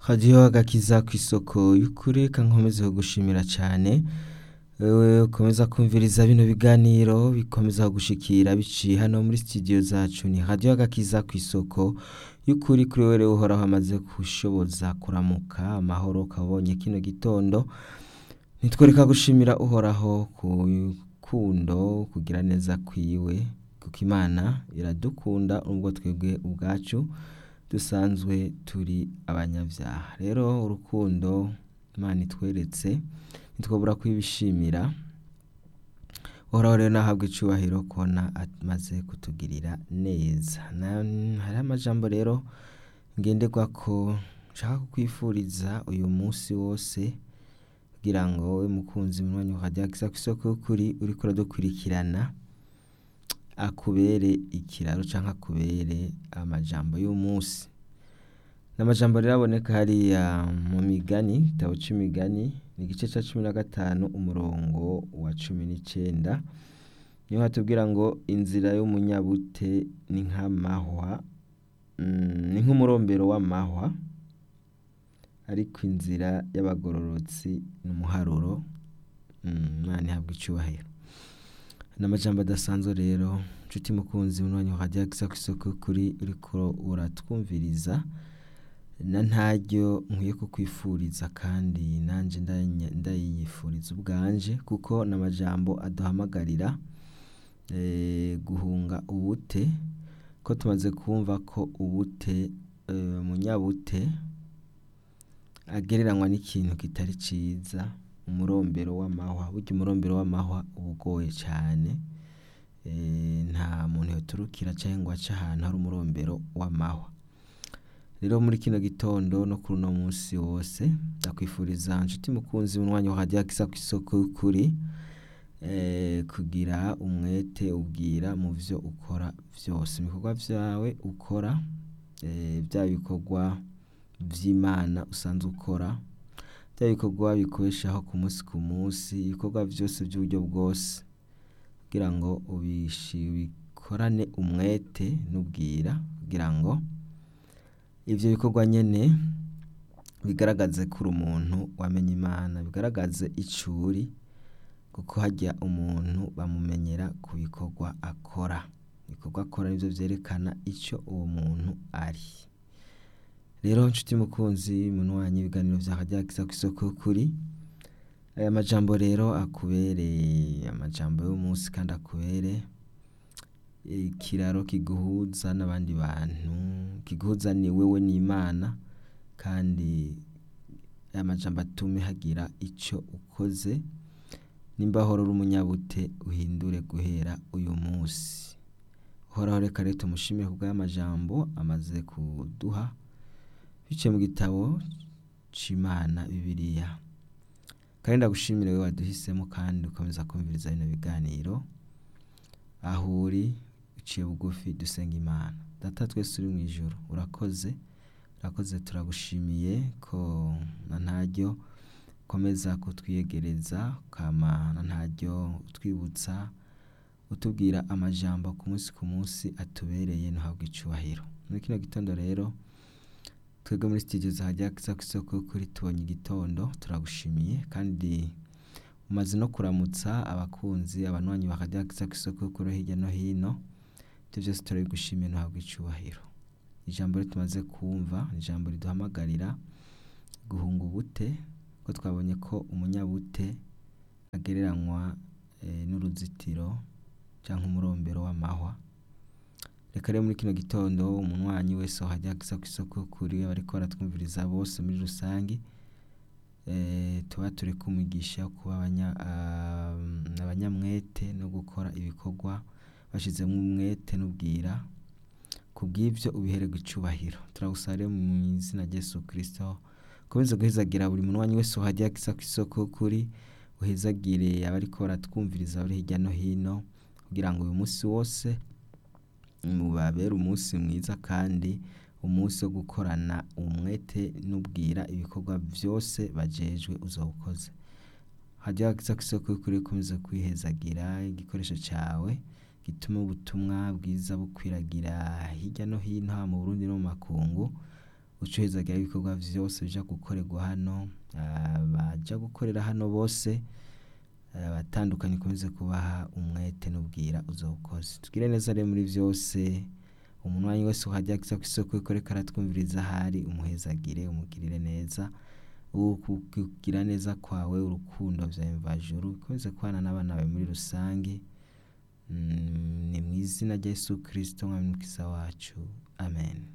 radiyo agakiza ku isoko y'ukuri reka nkomeze kugushimira cyane wewe ukomeza kumviriza bino biganiro bikomeza gushikira biciye hano muri studio zacu ni radiyo agakiza ku isoko y'ukuri kuri wewe uhoraho amaze gushoboza kuramuka amahoro ukabonye kino gitondo nitwereka gushimira uhoraho ku rukundo kugira neza kwiwe kuko imana iradukunda nubwo twebwe ubwacu dusanzwe turi abanyabyaha rero urukundo imana itweretse ntitwabura kwibishimira uhoraho rero nahabwa icubahiro kubona amaze kutugirira neza hariho amajambo rero ngenderwa ko nshaka kukwifuriza uyu munsi wose kugira ngo wowe mukunzi munywanyi wa radiyo agakiza ku isoko y'ukuri uriko uradukurikirana akubere ikiraro canke akubere amajambo y'umunsi n'amajambo rero aboneka hariya mu migani igitabo c'imigani ni igice ca cumi na gatanu umurongo wa cumi n'icenda niho hatubwira ngo inzira y'umunyabute ni nk'amahwa ni nk'umurombero w'amahwa ariko inzira y'abagororotsi ni umuharuro imana ihabwa icubahiro n'amajambo adasanzwe rero nshuti mukunzi munywanyi wa radiyo agakiza ku isoko y'ukuri uriko uratwumviriza na ntaryo nkwiye kukwifuriza kandi nanje ndayifuriza ubwanje kuko n'amajambo aduhamagarira guhunga ubute ko tumaze kumva ko ubute umunyabute agereranywa n'ikintu kitari ciza umurombero w'amahwa burya umurombero w'amahwa uba ugoye cane nta muntu yoturukira canke ngo ace ahantu hari umurombero w'amahwa rero muri kino gitondo no kuri uno munsi wose ndakwifuriza nshuti mukunzi munywanyi wa radiyo agakiza ku isoko y'ukuri kugira umwete ubwira mu vyo ukora vyose ibikorwa vyawe ukora vyaba ibikorwa vy'imana usanzwe ukora bya bikorwa bikubeshaho ku munsi ku munsi ibikorwa vyose vy'uburyo bwose kugira ngo ubikorane umwete n'ubwira kugira ngo ivyo bikorwa nyene bigaragaze ko uri umuntu wamenye imana bigaragaze ico uri kuko harya umuntu bamumenyera ku bikorwa akora ibikorwa akora nivyo vyerekana ico uwo muntu ari rero nshuti mukunzi munywanyi ibiganiro vya radiyo agakiza ku isoko y'ukuri aya majambo rero akubere amajambo y'umunsi kandi akubere ikiraro kiguhuza n'abandi bantu kiguhuza ni wewe n'imana kandi aya majambo atume hagira ico ukoze nimba hora uri umunyabute uhindure guhera uyu munsi uhoraho reka rero tumushimire kubw'aya majambo amaze kuduha biciye mu gitabo c'imana bibiliya kandi ndagushimire wewe waduhisemo kandi ukomeza kumviriza bino biganiro aho uri uciye bugufi dusenga imana data twese uri mu ijoro urakoze urakoze turagushimiye ko na ntaryo ukomeza kutwiyegereza ukama na ntaryo utwibutsa utubwira amajambo ku munsi ku munsi atubereye ntuhabwe icubahiro muri kino gitondo rero twebwe muri studio za radiyo agakiza ku isoko y'ukuri tubonye igitondo turagushimiye kandi umaze no kuramutsa abakunzi abanywanyi ba radiyo agakiza ku isoko y'ukuri hirya no hino ibyo byose turabigushimiye ntuhabwe icubahiro ijambo rero tumaze kumva ijambo riduhamagarira guhunga ubute ko twabonye ko umunyabute agereranywa n'uruzitiro cyangwa umurombero w'amahwa reka rero muri kino gitondo umunywanyi wese wahajya agakiza ku isoko y'ukuri abariko baratwumviriza bose muri rusange tuba turi kumugisha kuba abanyamwete no gukora ibikorwa bashizemo umwete n'ubwira ku bw'ivyo ubihererwa icubahiro turagusaba rero mu izina rya Yesu Kristo ukomeze guhezagira buri munywanyi wese wahajya agakiza ku isoko y'ukuri uhezagire abariko baratwumviriza bari hirya no hino kugira ngo uyu munsi wose mubabere umunsi mwiza kandi umunsi wo gukorana umwete n'ubwira ibikorwa vyose bajejwe uzawukoze hajya agakiza ku isoko y'ukuri ukomeze kwihezagira igikoresho cawe gituma ubutumwa bwiza bukwiragira hirya no hino haba mu Burundi no mu makungu uce uhezagira ibikorwa vyose bija gukorerwa hano abaja gukorera hano bose abatandukanye ukomeze kubaha umwete n'ubwira uzawukoze tugire neza rero muri vyose umuntu wanyu wese uhajya kiza kw'isoko yuko ariko aratwumviriza ahari umuhezagire umugirire neza ukugira neza kwawe urukundo vya mvajuru bikomeze kubana n'abana bawe muri rusange ni mw'izina rya Yesu Kristo mwami mukiza wacu amen